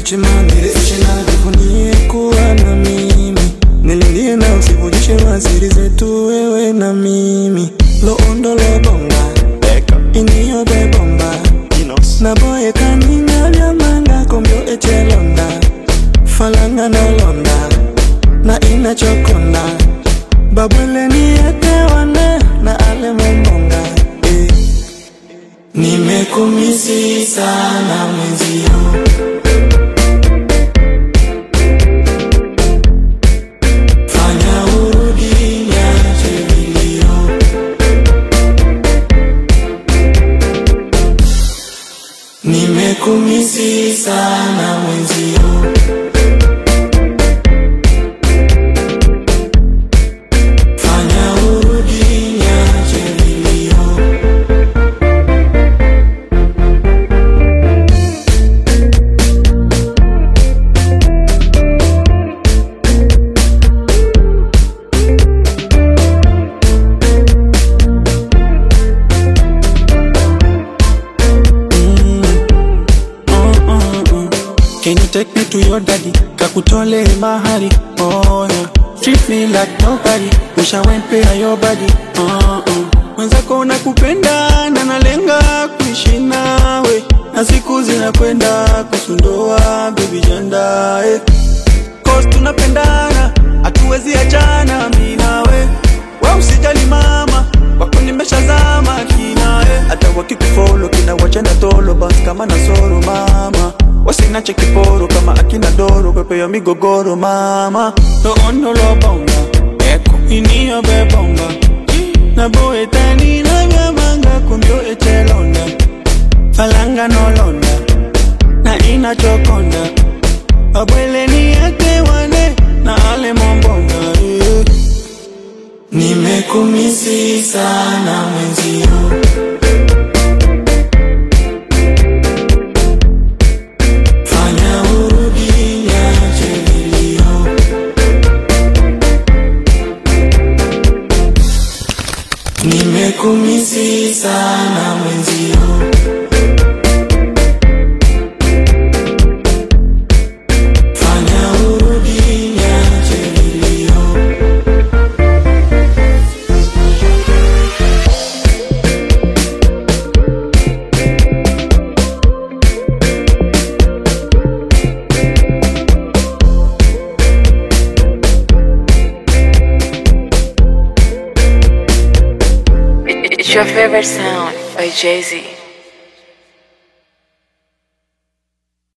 nifiche mami nifiche na jivunie kuwa na mimi nililie na usivujishe wasiri zetu wewe na mimi lo ondo lo bonga iniyo be bomba na boye kanina vyamanga kombyo echelonda falanga na londa na inachokonda babwele niyetewane na ale mombonga eh. Nimekumisi sana mwenzio Fanya urudi niache vilio Nimekumisi sana mwenzio Fanya urudi niache vilio Can you take me to your daddy? Kakutole mahari, oh yeah. Treat me like nobody. Wish I went pay her your body, uh uh. Mwenzako nakupenda na nalenga kuishi nawe, na siku zinakwenda kusundoa baby janda eh. Cause tunapendana, hatuwezi achana mimi nawe. Wewe usijali mama, wako nimeshazama kina eh. Hata wakikufollow kina wachana tolo basi kama na soro mama. Wasinache kiporo kama akina doro pepe ya migogoro mama. Lo ono lo bonga, eko iniyo be bonga. Na boe tani na vyamanga kumbyo echelonda. Falanga no londa, na inachokonda. Abwele ni yake wane na ale mombonga eh. Nimekumisi sana mwenzio Fanya urudi niache vilio Nimekumisi sana mwenzio Fanya urudi niache vilio It's your favorite sound by Jay Z.